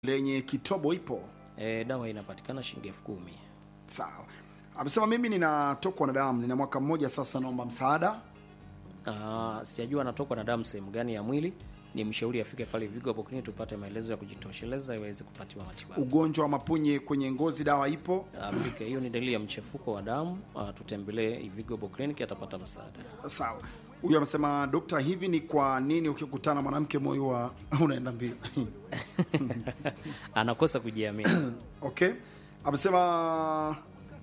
lenye kitobo ipo E, dawa inapatikana shilingi elfu kumi. sawa. Amesema mimi ninatokwa na damu, nina mwaka mmoja sasa, naomba msaada. Ah, sijajua anatokwa na damu sehemu gani ya mwili. Ni mshauri afike pale Vigo hapo clinic tupate maelezo ya kujitosheleza iweze kupatiwa matibabu. Ugonjwa wa mapunye kwenye ngozi, dawa ipo Afrika hiyo ni dalili ya mchefuko wa damu. Ah, tutembelee Vigo hapo clinic atapata msaada. sawa. Huyu amesema dokta, hivi ni kwa nini ukikutana na mwanamke moyo wa unaenda mbio? Anakosa kujiamini. Okay, amesema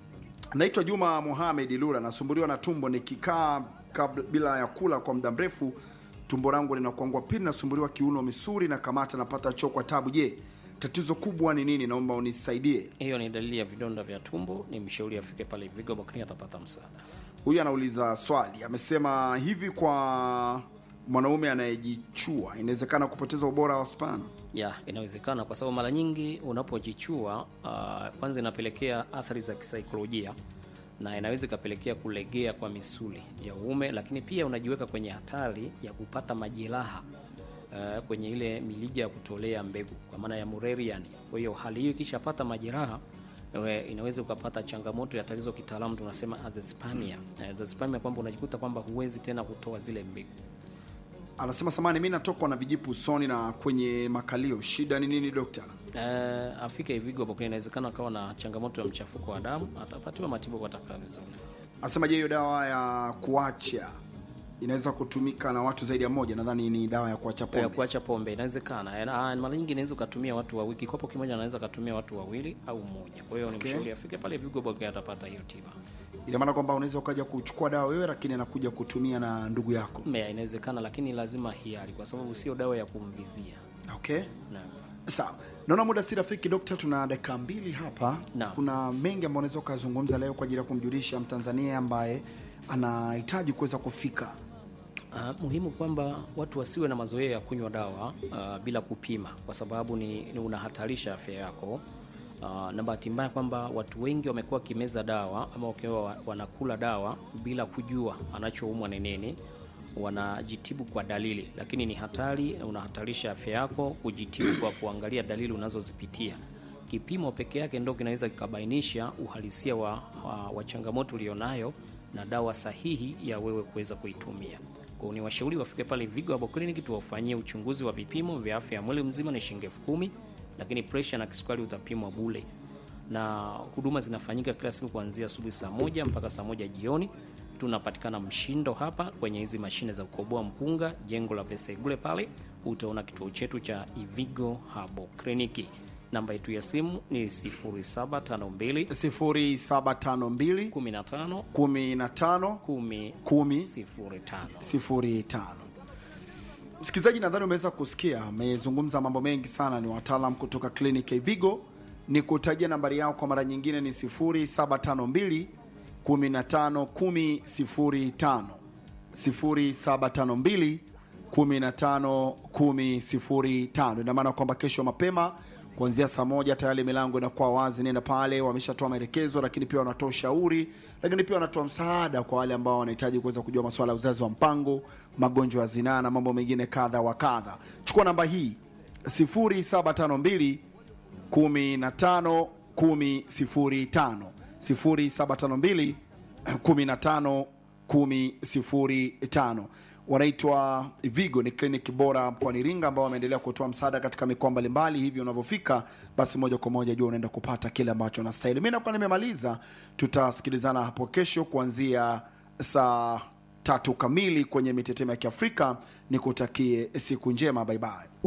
naitwa Juma Mohamed Lula, nasumbuliwa na tumbo nikikaa kabla bila ya kula kwa muda mrefu, tumbo langu linakuangua. Pili, nasumbuliwa kiuno, misuli na kamata, napata choo kwa tabu. Je, tatizo kubwa ni nini? Naomba unisaidie. Hiyo ni dalili ya vidonda vya tumbo. Ni mshauri afike pale Vigo hapo clinic atapata msaada. Huyu anauliza swali, amesema hivi, kwa mwanaume anayejichua inawezekana kupoteza ubora wa sperm? Ya, inawezekana kwa sababu mara nyingi unapojichua uh, kwanza inapelekea athari za kisaikolojia na inaweza ikapelekea kulegea kwa misuli ya uume, lakini pia unajiweka kwenye hatari ya kupata majeraha uh, kwenye ile milija ya kutolea mbegu kwa maana ya Mullerian. Kwa hiyo hali hiyo ikishapata majeraha ewe, inaweza ukapata changamoto ya tatizo kitaalamu tunasema azoospermia. Na azoospermia kwamba unajikuta kwamba huwezi tena kutoa zile mbegu. Anasema samani, mi natokwa na vijipu usoni na kwenye makalio, shida ni nini dokta? Uh, afike Ivigo hapo, inawezekana akawa na changamoto ya mchafuko wa damu, atapatiwa matibabu atakaa vizuri. Anasema je, hiyo dawa ya kuacha inaweza kutumika na watu zaidi ya moja? Nadhani ni dawa ya kuacha Ya pombe. kuacha pombe inawezekana, na mara nyingi inaweza ukatumia watu wawili, kikopo kimoja anaweza ukatumia watu wawili au mmoja. Kwa hiyo ni Okay. mshauri afike pale Ivigo hapo, atapata hiyo tiba. Ina maana kwamba unaweza ukaja kuchukua dawa wewe, lakini anakuja kutumia na ndugu yako. Mmea inawezekana, lakini lazima hiari, kwa sababu sio dawa ya kumvizia. Okay, Naam. sawa. Naona muda si rafiki dokta, tuna dakika mbili hapa. Naam. Kuna mengi ambayo unaweza ukazungumza leo kwa ajili ya kumjulisha Mtanzania ambaye anahitaji kuweza kufika Uh, muhimu kwamba watu wasiwe na mazoea ya kunywa dawa uh, bila kupima, kwa sababu ni, ni unahatarisha afya yako. Uh, na bahati mbaya kwamba watu wengi wamekuwa wakimeza dawa ama wakiwa wa- wanakula dawa bila kujua anachoumwa ni nini, wanajitibu kwa dalili, lakini ni hatari, unahatarisha afya yako kujitibu kwa kuangalia dalili unazozipitia. Kipimo peke yake ndo kinaweza kikabainisha uhalisia wa, wa, wa changamoto ulionayo na dawa sahihi ya wewe kuweza kuitumia. Kwa hiyo ni washauri wafike pale Vigo Herbal Clinic tuwafanyie uchunguzi wa vipimo vya afya ya mwili mzima, ni shilingi elfu kumi, lakini pressure na kisukari utapimwa bule, na huduma zinafanyika kila siku kuanzia asubuhi saa moja mpaka saa moja jioni. Tunapatikana Mshindo hapa kwenye hizi mashine za kukoboa mpunga, jengo la Vesegule pale utaona kituo chetu cha Ivigo Herbal Clinic. Namba yetu ya simu ni 0752 0752 15 15 10 10 05. 05. Msikilizaji, nadhani umeweza kusikia, amezungumza mambo mengi sana. Ni wataalam kutoka kliniki ya Vigo. Ni kutajia nambari yao kwa mara nyingine ni 0752 15 10 0752 15 10 Ina maana kwamba kesho mapema kuanzia saa moja tayari milango inakuwa wazi. Nenda pale, wameshatoa maelekezo, lakini pia wanatoa ushauri, lakini pia wanatoa msaada kwa wale ambao wanahitaji kuweza kujua masuala ya uzazi wa mpango, magonjwa ya zinaa na mambo mengine kadha wa kadha. Chukua namba hii 0752 15 10 0752 15 10 wanaitwa Vigo, ni kliniki bora mkoani Iringa ambao wameendelea kutoa msaada katika mikoa mbalimbali. Hivyo unavyofika basi moja kwa moja jua unaenda kupata kile ambacho unastahili. Mi nakuwa nimemaliza, tutasikilizana hapo kesho kuanzia saa tatu kamili kwenye mitetemo ya Kiafrika. Nikutakie siku njema, baibai.